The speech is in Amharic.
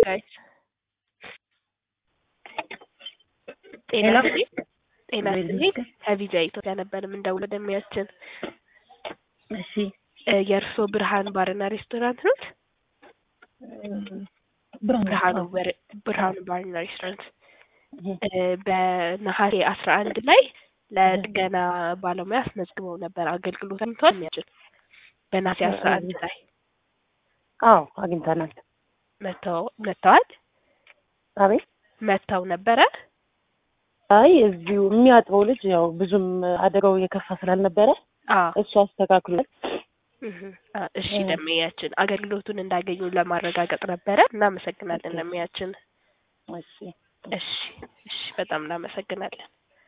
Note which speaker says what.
Speaker 1: ጋይስ ጤና
Speaker 2: ሄሎ።
Speaker 1: ይስጥልኝ። ጤና ይስጥልኝ። ከቪዛ ኢትዮጵያ ነበር የምንደውለው ደሚያችን
Speaker 2: እሺ
Speaker 1: የእርስዎ ብርሃን ባርና ሬስቶራንት ኖት? ብርሃኑ በር- ብርሃኑ ባርና ሬስቶራንት እ በነሐሴ አስራ አንድ ላይ ለጥገና ባለሙያ አስመዝግበው ነበር። አገልግሎት አግኝተዋል? የሚያችል በነሐሴ አስራ አንድ ላይ
Speaker 2: አዎ አግኝተናል።
Speaker 1: መተው መተዋል
Speaker 2: አቤት
Speaker 1: መተው ነበረ።
Speaker 2: አይ እዚሁ የሚያጥበው ልጅ ያው ብዙም አደጋው የከፋ ስላልነበረ
Speaker 1: አዎ
Speaker 2: እሱ አስተካክሏል።
Speaker 1: እህ፣ አ፣ እሺ ደመያችን አገልግሎቱን እንዳገኙ ለማረጋገጥ ነበረ። እናመሰግናለን ደመያችን።
Speaker 2: እሺ
Speaker 1: እሺ እሺ፣ በጣም እናመሰግናለን።